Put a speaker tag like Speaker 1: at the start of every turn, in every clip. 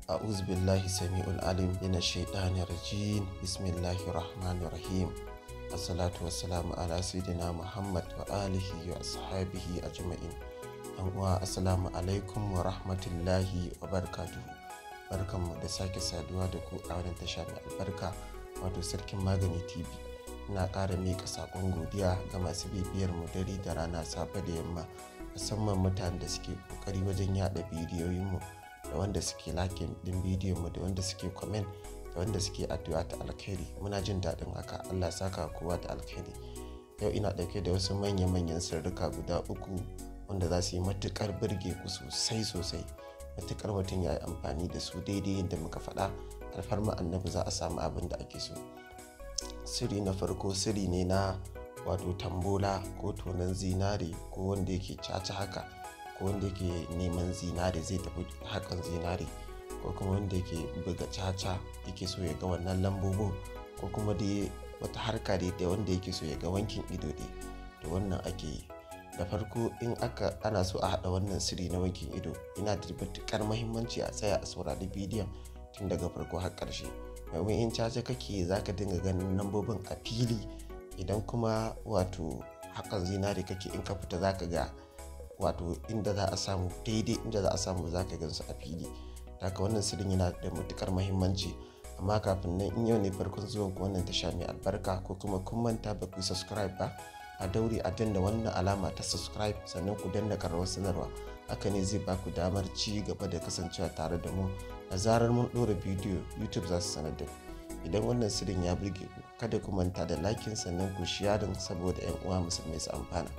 Speaker 1: أعوذ بالله السميع العليم من الشيطان الرجيم بسم الله الرحمن الرحيم الصلاة والسلام على سيدنا محمد وآله وأصحابه أجمعين uwa assalamu alaikum wa rahmatullahi wa barakatuhu barkanmu da sake saduwa da ku a wannan tasha mai albarka wato sarkin magani tv ina ƙara miƙa saƙon godiya ga masu bibiyar mu dare da rana safe da yamma musamman mutanen da suke ƙoƙari wajen yada bidiyoyinmu da wanda suke lakin din bidiyon mu da wanda suke comment da wanda suke addu'a ta alkhairi muna jin daɗin haka allah saka kowa da alkhairi yau ina ɗauke da wasu manya-manyan sirrika guda uku wanda za su yi matuƙar birge ku sosai sosai matuƙar mutum ya yi amfani da su daidai yadda muka faɗa alfarma annabi za a samu abin da ake so siri na farko siri ne na wato tambola ko tonon zinare ko wanda yake caca haka ko wanda yake neman zinare zai tafi hakan zinare ko kuma wanda yake buga caca yake so ya ga wannan lambobin ko kuma dai wata harka dai da wanda yake so ya ga wankin ido dai to wannan ake yi da farko in aka ana so a haɗa wannan siri na wankin ido yana da matuƙar mahimmanci a tsaya a saurari bidiyon tun daga farko har ƙarshe domin in caca kake za ka dinga ganin lambobin a fili idan kuma wato hakan zinare kake in ka fita za ka ga wato inda za a samu daidai inda za a samu za ka gansu a fili haka wannan sirrin yana da matukar mahimmanci amma kafin nan in yau ne farkon zuwan ku wannan tasha mai albarka ko kuma kun manta ba ku subscribe ba a daure a danna wannan alama ta subscribe sannan ku danna karawar sanarwa haka ne zai ba ku damar ci gaba da kasancewa tare da mu da zarar mun ɗora bidiyo youtube za su sanar da ku idan wannan sirrin ya burge ku kada ku manta da lakin sannan ku sharing saboda 'yan uwa musulmai su amfana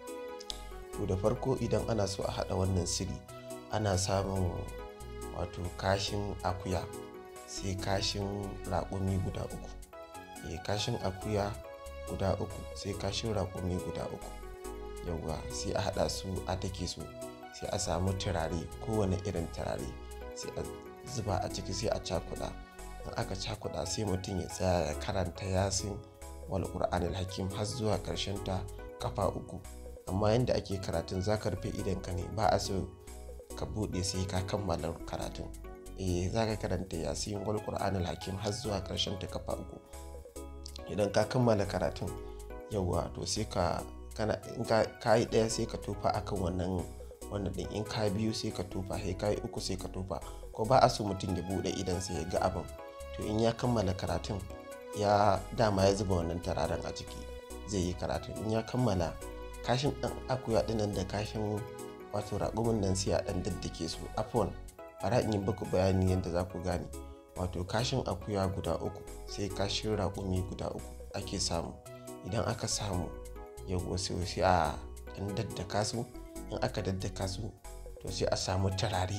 Speaker 1: to da farko idan ana so a haɗa wannan siri ana samun wato kashin akuya sai kashin raƙumi guda uku e kashin akuya guda uku sai kashin raƙumi guda uku yauwa sai a haɗa su a take su sai a samu turare kowane irin turare sai a zuba a ciki sai a cakuɗa in aka cakuɗa sai mutum ya tsaya ya karanta yasin wal qur'anil hakim har zuwa ƙarshen ta kafa uku amma yadda ake karatun za ka rufe idanka ne ba a so ka buɗe sai ka kammala karatun eh za ka karanta yasin wal qur'anil hakim har zuwa ƙarshen ta kafa uku idan ka kammala karatun yauwa to sai ka kana in ka yi ɗaya sai ka tofa akan wannan wannan ɗin in ka biyu sai ka tofa sai ka yi uku sai ka tofa ko ba a so mutum ya buɗe idan sai ya ga abin to in ya kammala karatun ya dama ya zuba wannan tararen a ciki zai yi karatun in ya kammala kashin ɗan akuya ɗinan da kashin wato raƙumin nan sai a ɗan daddake su afon bara in yi baku bayani yadda za ku gane wato kashin akuya guda uku sai kashin raƙumi guda uku ake samu idan aka samu yau sai sai a ɗan daddaka su in aka daddaka su to sai a samu turare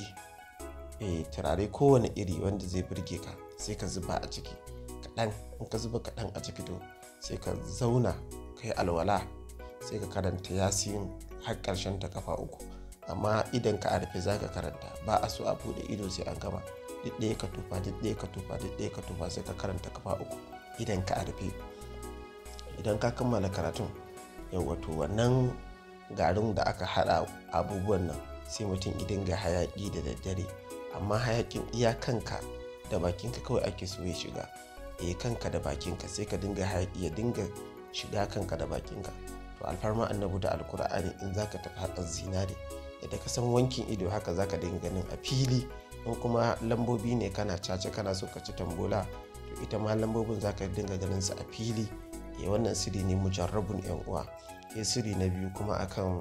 Speaker 1: eh turare kowane iri wanda zai burge ka sai ka zuba a ciki kaɗan in ka zuba kaɗan a ciki to sai ka zauna kai alwala sai ka karanta yasin har ƙarshen ta kafa uku amma idan ka a rufe za ka karanta ba a so a buɗe ido sai an gama duk ɗaya ka tufa duk ɗaya ka tufa duk ɗaya ka tufa sai ka karanta kafa uku idan ka a rufe idan ka kammala karatun yau wato wannan garin da aka haɗa abubuwan nan sai mutum idan ga hayaƙi da daddare amma hayaƙin iya kanka da bakinka kawai ake so ya shiga eh kanka da bakinka sai ka dinga hayaƙi ya dinga shiga kanka da bakinka to alfarma annabu da alkur'ani in zaka tafi haƙar zinare yadda ka san wankin ido haka zaka dinga ganin a fili in kuma lambobi ne kana caca kana so ka ci tambola to ita ma lambobin zaka dinga ganin su a fili eh wannan siri ne mujarrabun yan uwa sai siri na biyu kuma akan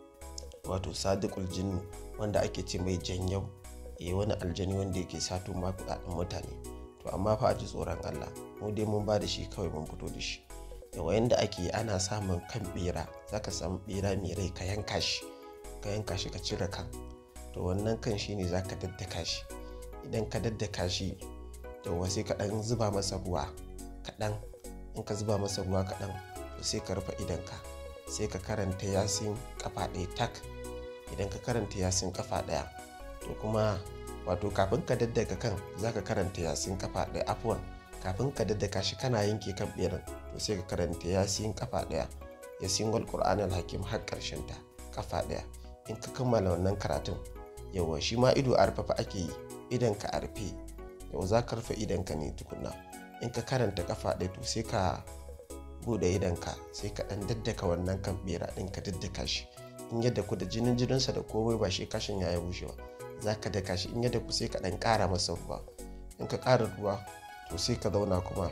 Speaker 1: wato sadiqul jinnu wanda ake ce mai janyau eh wani aljani wanda yake sato ma kudaden mutane to amma fa a ji tsoron Allah mu dai mun ba da shi kawai mun fito da shi yawa yanda ake ana samun kan bera zaka samu bera mai rai ka yanka shi ka yanka shi ka cire kan to wannan kan shi ne zaka daddaka shi idan ka daddaka shi yawa sai ka dan zuba masa ruwa kaɗan in ka zuba masa ruwa kaɗan to sai ka rufe idanka sai ka karanta yasin kafa ɗaya tak idan ka karanta yasin kafa ɗaya to kuma wato kafin ka daddaka kan za ka karanta yasin kafa ɗaya afuwan kafin ka daddaka shi kana yanke kan ɓeran to sai ka karanta yasin kafa ɗaya yasin wal qur'anul hakim har ƙarshen ta kafa ɗaya in ka kammala wannan karatun yawa shi ma ido a rufafa ake yi idanka a rufe yau za ka rufe idanka ne tukunna in ka karanta kafa ɗaya to sai ka bude idanka sai ka ɗan daddaka wannan kan bera ɗin ka daddaka shi in yadda ku da jinin jininsa da komai ba shi kashin ya bushe ba za ka daka shi in yadda ku sai ka ɗan ƙara masa ruwa in ka ƙara ruwa to sai ka zauna kuma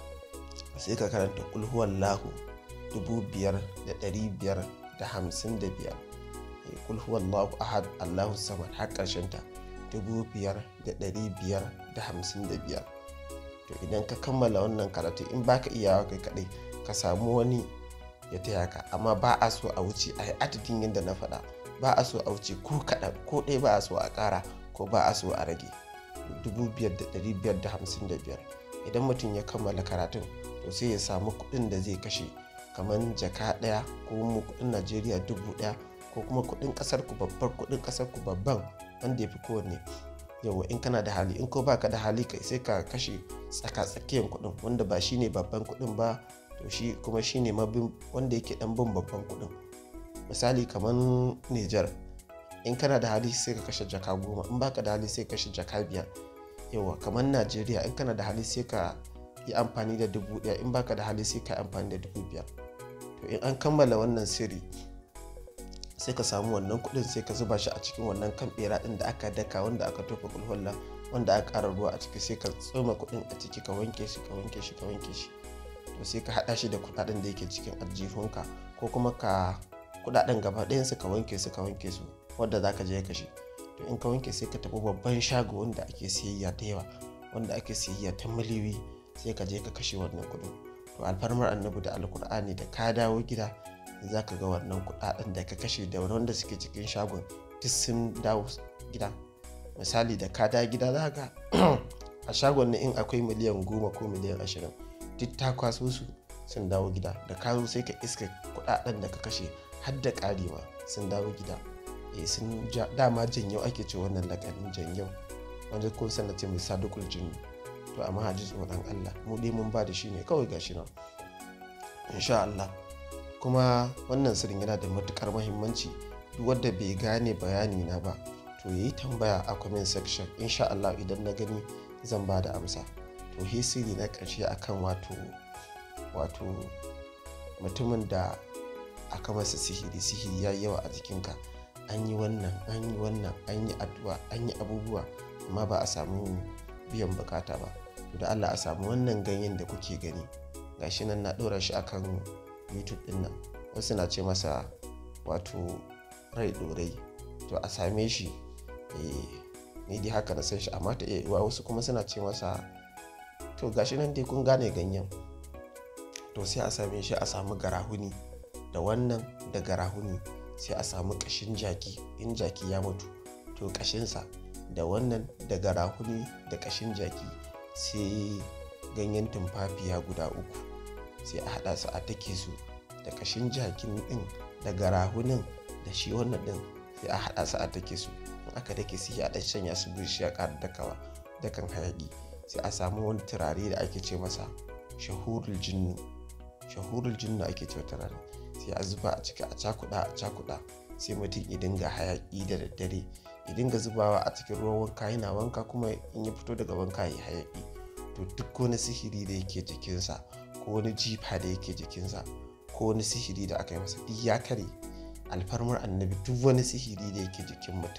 Speaker 1: sai ka karanta kulhuwan lahu dubu biyar da ɗari biyar da hamsin da biyar kulhuwan lahu ahad allahu samad har ƙarshen ta dubu biyar da ɗari biyar da hamsin da biyar to idan ka kammala wannan karatu in baka iyawa kai kaɗai ka samu wani ya taya ka amma ba a so a wuce a yi adadin yadda na faɗa ba a so a wuce ko kaɗan ko ɗaya ba a so a ƙara ko ba a so a rage dubu biyar da ɗari biyar da hamsin da biyar idan mutum ya kammala karatun to sai ya samu kuɗin da zai kashe kamar jaka ɗaya ko mu kuɗin najeriya dubu ɗaya ko kuma kuɗin ƙasar ku babbar kuɗin ƙasar ku babban wanda ya fi kowanne yawa in kana da hali in ko baka da hali kai sai ka kashe tsaka tsakiyar kuɗin wanda ba shine babban kuɗin ba to shi kuma shine mabin wanda yake dan bin babban kuɗin misali kamar Nijar in kana da hali sai ka kashe jaka goma in baka da hali sai ka kashe jaka biyar yawa kamar Najeriya in kana da hali sai ka yi amfani da dubu ɗaya in baka da hali sai ka yi amfani da dubu biyar to in an kammala wannan sirri sai ka samu wannan kuɗin sai ka zuba shi a cikin wannan kan bera ɗin da aka daka wanda aka tofa kulhulla wanda aka ƙara ruwa a ciki sai ka tsoma kuɗin a ciki ka wanke shi ka wanke shi ka wanke shi to sai ka haɗa shi da kuɗaɗen da yake cikin aljihunka ko kuma ka kuɗaɗen gaba ɗayansu ka wanke su ka wanke su wanda za ka je kashe to in ka wanke sai ka tafi babban shago wanda ake siyayya da yawa wanda ake siyayya ta miliyoyi sai ka je ka kashe wannan kuɗin to alfarmar annabi da alkur'ani da ka dawo gida za ka ga wannan kuɗaɗen da ka kashe da wanda suke cikin shagon duk sun dawo gida misali da ka dawo gida za ka a shagon ne in akwai miliyan goma ko miliyan ashirin duk ta kwaso su sun dawo gida da ka zo sai ka iska kuɗaɗen da ka kashe har da ƙari ma sun dawo gida eh sun dama janyau ake ce wannan lakanin janyau wanda ko sana ce mai sadukul jinni to amma haji tsoron Allah mu dai mun ba da shi ne kawai gashi nan insha Allah kuma wannan sirrin yana da matukar muhimmanci duk wanda bai gane bayani na ba to yayi tambaya a comment section insha Allah idan na gani zan ba da amsa to hisiri na ƙarshe akan wato wato mutumin da aka masa sihiri sihiri ya yawa a jikinka an yi wannan an yi wannan an yi addu'a an yi abubuwa amma ba a samu biyan bukata ba to da Allah a samu wannan ganyen da kuke gani gashi nan na ɗora shi akan youtube ɗin nan wasu na ce masa wato rai ɗorai to a same shi ni dai haka na san shi amma ta iya yiwa wasu kuma suna ce masa to gashi nan dai kun gane ganyen to sai a same shi a samu garahuni da wannan da garahuni sai a samu ƙashin jaki in jaki ya mutu to ƙashinsa da wannan da garahuni da ƙashin jaki sai ganyen tumfafiya guda uku sai a haɗa su a take su da ƙashin jakin ɗin da garahunin da shi wannan ɗin sai a haɗa su a take su in aka dake su a ɗan shanya su bishi ya ƙara dakawa dakan hayaƙi sai a samu wani turare da ake ce masa shahurul jinnu shahurul jinnu ake ce turare sai a zuba a ciki a cakuɗa a cakuɗa sai mutum ya dinga hayaƙi da daddare ya dinga zubawa a cikin ruwan wanka yana wanka kuma in ya fito daga wanka ya hayaƙi to duk wani sihiri da yake jikinsa ko wani jifa da yake jikinsa ko wani sihiri da aka yi masa duk ya kare alfarmar annabi duk wani sihiri da yake jikin mutum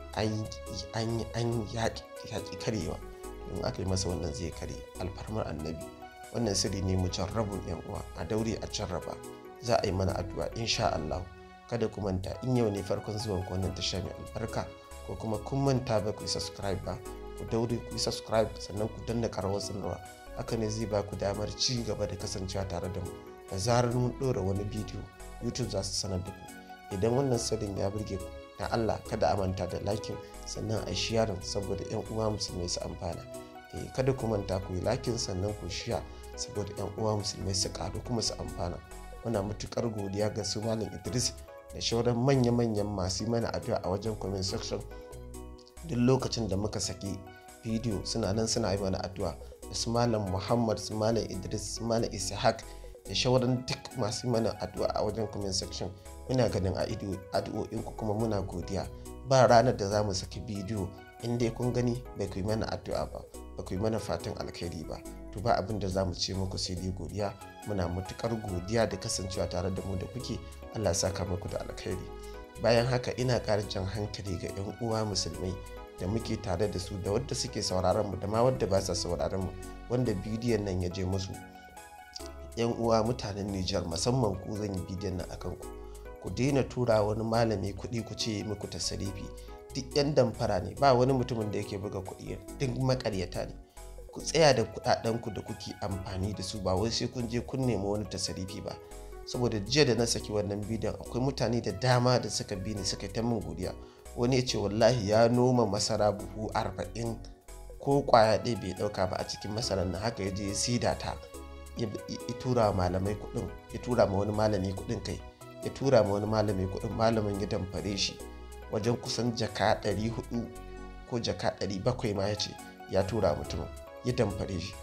Speaker 1: an yaƙi karewa in aka yi masa wannan zai kare alfarmar annabi wannan sirri ne mu jarrabun yan uwa a daure a jarraba za a yi mana addu'a insha Allah kada ku manta in yau ne farkon zuwan ku wannan tasha mai albarka ko kuma kun manta ba ku yi subscribe ba ku daure ku yi subscribe sannan ku danna karawar sanarwa haka ne zai ba ku damar ci gaba da kasancewa tare da mu da zarar mun ɗora wani bidiyo youtube za su sanar da ku idan wannan sirrin ya burge ku na Allah kada a manta da lakin sannan a sharing saboda yan uwa musulmai su amfana eh kada ku manta ku yi lakin sannan ku shiya saboda yan uwa musulmai su karu kuma su amfana muna matukar godiya ga su malam Idris da shauran manya-manyan masu mana addu'a a wajen comment section duk lokacin da muka saki bidiyo suna nan suna yi mana addu'a da su malam Muhammad su malam Idris su malam Ishaq da shauran duk masu mana addu'a a wajen comment section muna ganin a addu'o'inku kuma muna godiya ba ranar da za mu saki bidiyo in dai kun gani bai ku yi mana addu'a ba ba ku yi mana fatan alkhairi ba to ba abin da za mu ce muku sai dai godiya muna matukar godiya da kasancewa tare da mu da kuke allah saka muku da alkhairi bayan haka ina ƙara jan hankali ga 'yan uwa musulmai da muke tare da su da wadda suke sauraron mu da ma wadda ba sa sauraron mu wanda bidiyon nan ya je musu yan uwa mutanen Nijar musamman ku zan yi bidiyon nan akan ku ku daina tura wani malami kuɗi ku ce muku tasarifi duk yan damfara ne ba wani mutumin da yake buga kuɗi duk makaryata ne ku tsaya da kuɗaɗen ku da kuke amfani da su ba wai sai kun je kun nemi wani tasarifi ba saboda jiya da na saki wannan bidiyon akwai mutane da dama da suka bi ni suka ta min godiya wani ya ce wallahi ya noma masara buhu arba'in ko kwaya ɗaya bai ɗauka ba a cikin masarar nan haka ya je ya sida ta ya tura wa malamai kuɗin ya tura ma wani malami kuɗin kai ya tura ma wani malami kuɗin malamin ya damfare shi wajen kusan jaka 400 ko jaka 700 ma ya ce ya tura mutumin ya damfare shi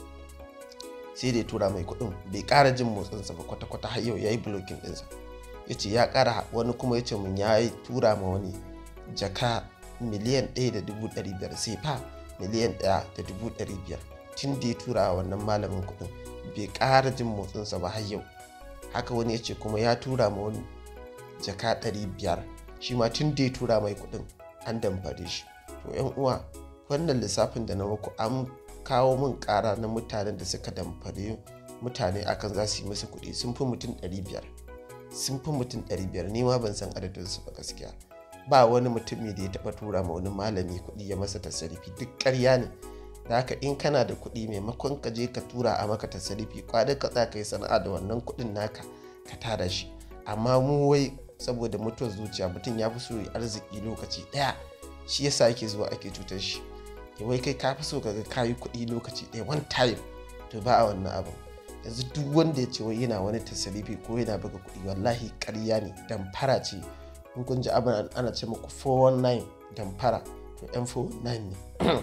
Speaker 1: sai da ya tura mai kuɗin bai ƙara jin motsinsa ba kwata-kwata har yau ya yi blocking ɗinsa ya ce ya ƙara wani kuma ya ce mun ya yi tura ma wani jaka miliyan 1.500 sai fa miliyan 1.500 tun da ya tura wannan malamin kuɗin bai ƙara jin motsinsa ba har yau haka wani ya ce kuma ya tura ma wani jaka 500 shi ma tun da ya tura mai kuɗin an damfare shi to yan uwa wannan lissafin da na muku an kawo min ƙara na mutanen da suka damfare mutane akan za su yi musu kuɗi sun fi mutum 500 sun fi mutum 500 ni ma ban san adadinsu ba gaskiya ba wani mutumi da ya taɓa tura ma wani malami kuɗi ya masa tasarifi duk ƙarya ne da haka in kana da kuɗi maimakon ka je ka tura a maka tasarifi kwadar ka tsaka yi sana'a da wannan kuɗin naka ka tara shi amma mu wai saboda mutuwar zuciya mutum ya fi so ya arziki lokaci ɗaya shi yasa ake zuwa ake cutar shi wai kai ka fi so ka ga kayi kuɗi lokaci ɗaya one time to ba a wannan abin yanzu duk wanda ya ce wai yana wani tasarifi ko yana buga kuɗi wallahi ƙarya ne damfara ce in kun ji abin ana ce muku 419 damfara to yan 419 ne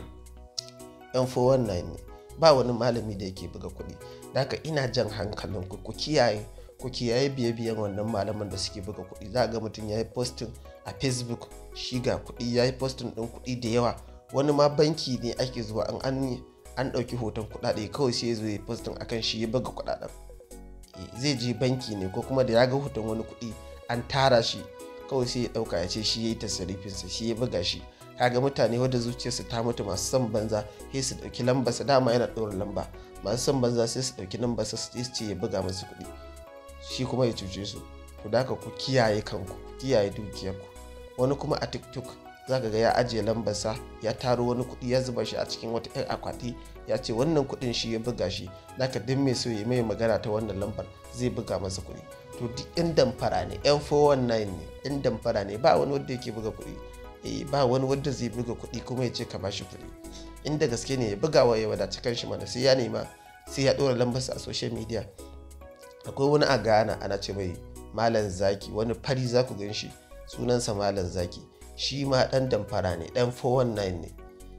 Speaker 1: yan 419 ne ba wani malami da yake buga kuɗi da haka ina jan hankalin ku ku kiyaye ku kiyaye biye biyan wannan malaman da suke buga kuɗi za ga mutum ya yi postin a facebook shi ga kuɗi ya yi postin ɗin kuɗi da yawa wani ma banki ne ake zuwa an an an ɗauki hoton kuɗaɗe kawai sai ya zo ya postin akan shi ya buga kuɗaɗen zai je banki ne ko kuma da ya ga hoton wani kuɗi an tara shi kawai sai ya dauka ya ce shi ya yi tasarifinsa shi ya buga shi kaga mutane wadda zuciyarsu ta mutu masu son banza sai su dauki lambarsa dama yana ɗora lamba masu son banza sai su dauki lambarsa su ce ya buga masu kuɗi shi kuma ya cuce su to da ku kiyaye kanku ku kiyaye dukiyarku wani kuma a tiktok za ka ga ya ajiye lambarsa ya taro wani kuɗi ya zuba shi a cikin wata 'yan akwati ya ce wannan kuɗin shi ya buga shi naka duk mai so ya mai magana ta wannan lambar zai buga masa kuɗi to duk yan damfara ne yan 419 ne yan damfara ne ba wani wanda yake buga kuɗi eh ba wani wanda zai buga kuɗi kuma ya ce ka bashi kuɗi inda gaske ne ya buga wa ya wadaci kanshi mana sai ya nema sai ya ɗora lambarsa a social media akwai wani a ghana ana ce mai malam zaki wani fari za ku gan shi sunansa malam zaki shi ma ɗan damfara ne ɗan 419 ne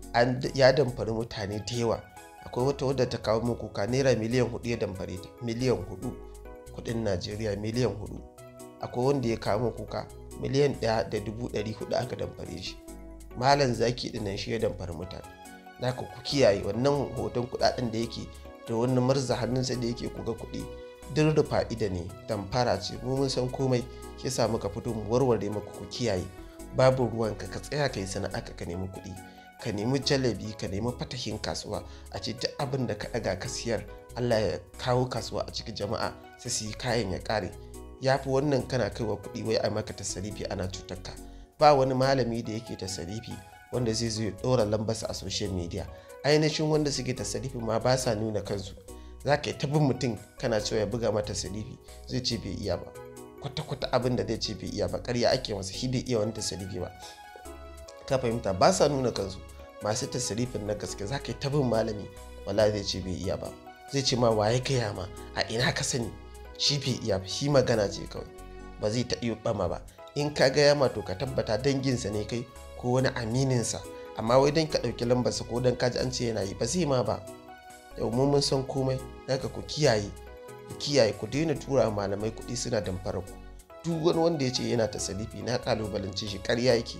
Speaker 1: ya damfari mutane da yawa akwai wata wadda ta kawo min kuka naira miliyan hudu ya damfare ta miliyan hudu kudin najeriya miliyan hudu akwai wanda ya kawo min kuka miliyan ɗaya da dubu ɗari hudu aka damfare shi malam zaki dinnan shi ya damfari mutane na ku kiyaye wannan hoton kudaden da yake da wani marza hannunsa da yake kuga kuɗi duk da fa'ida ne damfara ce mu mun san komai shi sa muka fito mu warware maka ku kiyaye babu ruwanka ka tsaya ka yi sana'a ka nemi kuɗi ka nemi jalabi ka nemi fatahin kasuwa a ce duk abin da ka ɗaga ka siyar allah ya kawo kasuwa a cikin jama'a sai su yi kayan ya ƙare ya fi wannan kana kaiwa kuɗi wai a maka tasarifi ana cutar ka ba wani malami da yake tasarifi wanda zai zo ya ɗora lambarsa a social media ainihin wanda suke tasarifi ma ba sa nuna kansu za ka yi ta bin mutum kana cewa ya buga mata tasarifi zai ce bai iya ba kwata-kwata abin da zai ce bai iya ba ƙarya ake masa shi bai iya wani tasarifi ba ka fahimta ba sa nuna kansu masu tasirifin na gaske za ka yi tabin malami wala zai ce bai iya ba zai ce ma waye gaya ma a ina ka sani shi bai iya ba shi magana ce kawai ba zai ta iya bama ba in ka gaya ma to ka tabbata danginsa ne kai ko wani amininsa amma wai don ka ɗauki lambarsa ko don kaji an ce yana yi ba zai ma ba yau mun mun san komai daga ku kiyaye ku kiyaye ku daina tura malamai kuɗi suna damfara ku duk wani wanda ya ce yana tasarifi na kalubalance shi ƙarya yake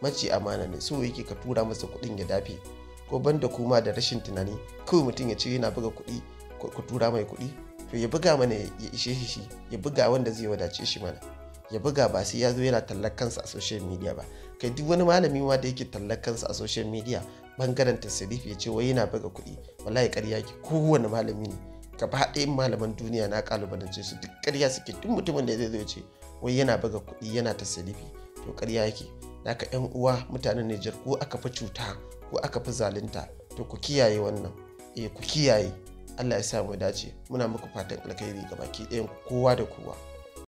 Speaker 1: mace amana ne so yake ka tura masa kuɗin ya dafe ko banda kuma da rashin tunani kawai mutum ya ce yana buga kuɗi ku tura mai kuɗi to ya buga mana ya ishe shi ya buga wanda zai wadace shi mana ya buga ba sai ya zo yana tallar kansa a social media ba kai duk wani malami ma da yake tallar kansa a social media bangaren tasirif ya ce wai yana buga kuɗi wallahi ƙarya ke kowane malami ne gaba ɗayan malaman duniya na kalubalance su duk ƙarya suke duk mutumin da zai zo ce wai yana buga kuɗi yana tasirifi to ƙarya yake naka yan uwa mutanen Nijar ko aka fi cuta ko aka fi zalunta to ku kiyaye wannan eh ku kiyaye Allah ya sa mu dace muna muku fatan alkhairi ga baki ɗayan kowa da kowa